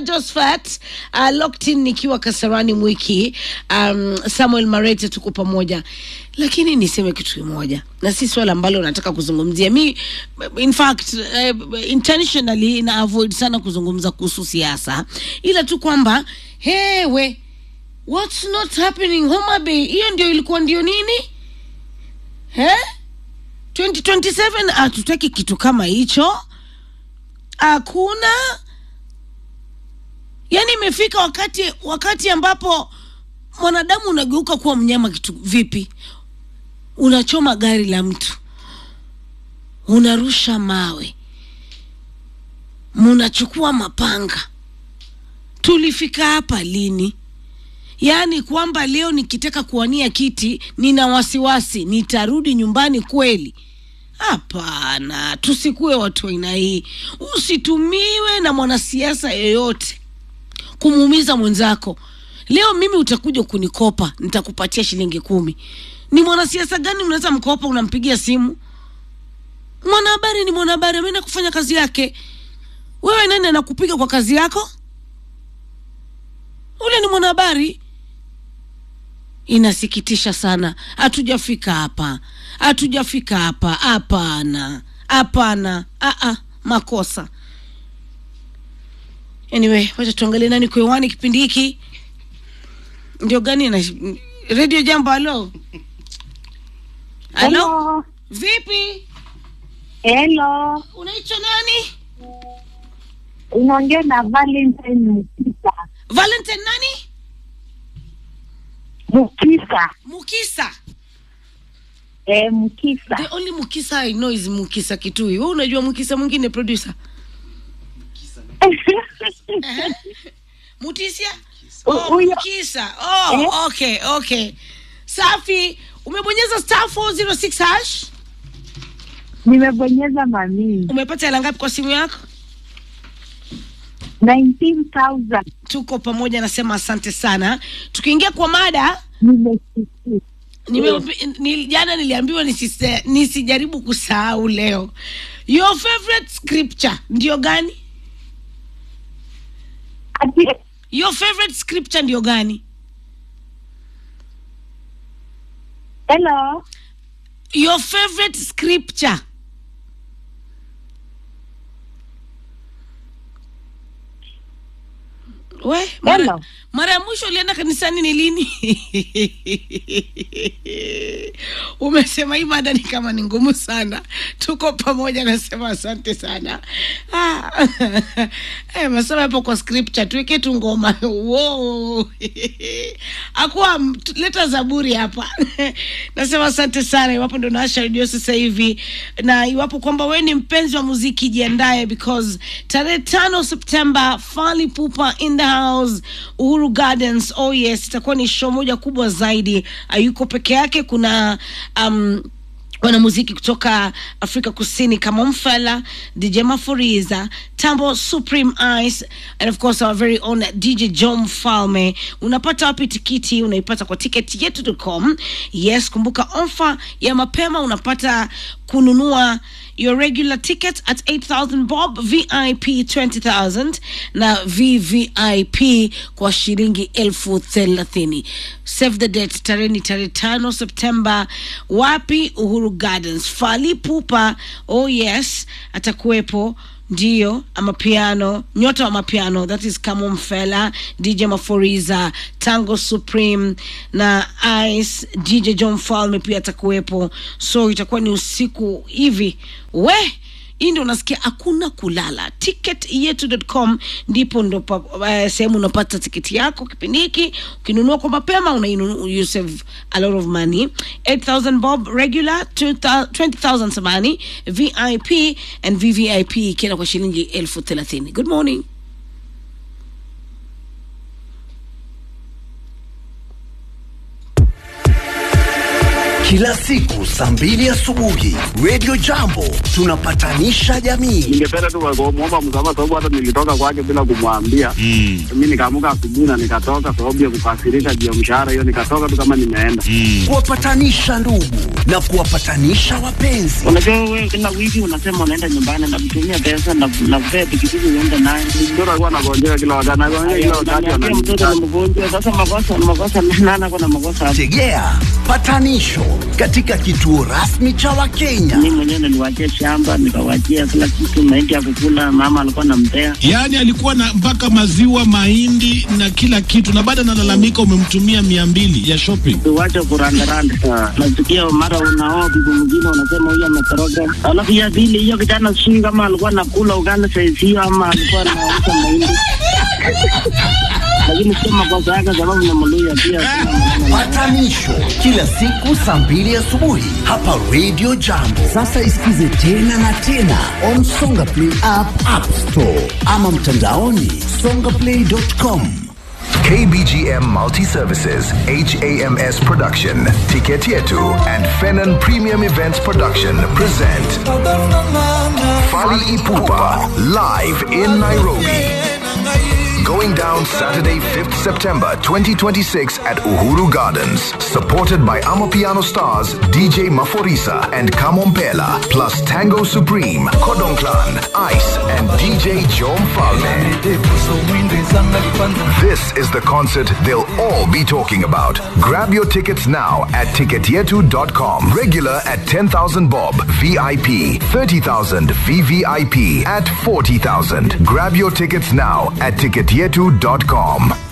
Josephat uh, locked in nikiwa Kasarani Mwiki. Um, Samuel Marete tuko pamoja, lakini niseme kitu kimoja, na si swala ambalo nataka kuzungumzia mi, in fact uh, intentionally na avoid sana kuzungumza kuhusu siasa, ila tu kwamba hewe what's not happening Homa Bay, hiyo ndio ilikuwa ndio nini eh? 2027 hatutaki kitu kama hicho, hakuna. Yani imefika wakati wakati ambapo mwanadamu unageuka kuwa mnyama. Kitu vipi? Unachoma gari la mtu, unarusha mawe, munachukua mapanga. Tulifika hapa lini? Yaani kwamba leo nikitaka kuwania kiti nina wasiwasi nitarudi nyumbani kweli? Hapana, tusikuwe watu aina hii. Usitumiwe na mwanasiasa yeyote kumuumiza mwenzako. Leo mimi utakuja kunikopa, nitakupatia shilingi kumi. Ni mwanasiasa gani unaweza mkopa, unampigia simu? Mwanahabari ni mwanahabari, ameenda kufanya kazi yake. Wewe nani anakupiga kwa kazi yako? Ule ni mwanahabari. Inasikitisha sana, hatujafika hapa, hatujafika hapa. Hapana, hapana, aa, makosa. Anyway, wacha tuangalie nani kwa hewani kipindi hiki. Ndio gani na Radio Jambo? Halo, halo, Hello. vipi? Hello. Unaitwa nani? Unaongea na Valentine Mukisa. Valentine nani? Mukisa. Mukisa. Eh, Mukisa. The only Mukisa I know is Mukisa Kitui. Wewe unajua Mukisa mwingine producer? Ehe. Mutisia? Hu- Oh, huyo- Mukisa. Oh, Eh? okay, okay. Safi. Umebonyeza star 406 hash? Nimebonyeza mami. Umepata hela ngapi kwa simu yako? 19,000. Tuko pamoja, nasema asante sana. Tukiingia kwa mada, Nimesikia. nime, ni, jana niliambiwa nisise, nisijaribu kusahau leo. Your favorite scripture ndio gani? Ati Your favorite scripture ndio gani? Hello. Your favorite scripture. We, mara, Hello. mara ya mwisho ulienda kanisani ni lini? Umesema hii mada ni kama ni ngumu sana. Tuko pamoja, nasema asante sana. Ah, eh, masema hapo kwa scripture, tuweke tu ngoma. Wow. Akuwa leta zaburi hapa. nasema asante sana, iwapo ndo naasha redio sasa hivi, na iwapo kwamba wewe ni mpenzi wa muziki, jiandae because tarehe tano Septemba Fally Ipupa in the house Uhuru Gardens. Oh yes, itakuwa ni show moja kubwa zaidi. Hayuko peke yake, kuna um, wanamuziki kutoka Afrika Kusini kama Mfela, DJ Mafuriza, Tambo Supreme Ice and of course our very own DJ John Falme. Unapata wapi tikiti? Unaipata kwa tiketi yetu.com. Yes, kumbuka ofa ya mapema unapata kununua your regular ticket at 8000 bob vip 20000 na vvip kwa shilingi elfu thelathini save the date tarehe ni tarehe tano septemba wapi uhuru gardens fali pupa oh yes atakuwepo ndio amapiano nyota wa mapiano that is kamo mfela dj maforiza tango supreme na ice dj john falme pia atakuwepo so itakuwa ni usiku hivi we hii ndio unasikia hakuna kulala ticket yetu.com ndipo ndo pa- eh, sehemu unapata tiketi yako kipindi hiki ukinunua kwa mapema unainunua you save a lot of money 8000 bob regular 2000 20000 samani vip and vvip ikienda kwa shilingi elfu thelathini good morning kila siku saa mbili asubuhi Radio Jambo tunapatanisha jamii. ningependa tu kumwomba msamaha sababu hata nilitoka kwake bila kumwambia Mm. mi nikaamuka asubuhi na nikatoka sababu ya kukasirika juu ya mshahara hiyo nikatoka tu kama nimeenda Mm. Kuwapatanisha ndugu na kuwapatanisha wapenzi. Unajua wewe kila wiki unasema unaenda nyumbani na kutumia pesa na na kupea pikipiki uende naye. mtoto alikuwa anagonjeka kila wakati anagonjeka kila wakati Unaniambia mtoto ananiita. ni mgonjwa, sasa makosa makosa nana kuna makosa hapo. Tegea patanisho katika kituo rasmi cha Wakenya. Mimi mwenyewe niliwachia shamba nikawachia kila kitu, mahindi ya kukula, mama alikuwa anampea. Yaani alikuwa na mpaka maziwa, mahindi na kila kitu, na baada analalamika umemtumia mia mbili ya shopping. Tuwache kurandaranda. Nasikia mara unaoa bibi mwingine unasema huyu ametoroka. Alafu ya pili hiyo kijana sijui kama alikuwa anakula ugali saizi hiyo ama alikuwa anauza mahindi. Lakini sio makosa yake sababu ni Mluya pia. sina maneno naye. Patanisho kila siku saa mbili asubuhi hapa Radio Jambo. Sasa isikize tena na tena on Songa Play app, App Store ama mtandaoni songaplay.com. KBGM Multi Services, HAMS Production, Ticket Yetu, and Fenon Premium Events Production present Fali Ipupa live in Nairobi. Going down Saturday, 5th September 2026 at Uhuru Gardens. Supported by Amapiano stars DJ Maforisa and Kamompela, plus Tango Supreme, Kodong Clan, Ice, and DJ Jom Falme. This is the concert they'll all be talking about. Grab your tickets now at ticketyetu.com. Regular at 10,000 bob, VIP 30,000, VVIP at 40,000. Grab your tickets now at ticketyetu.com.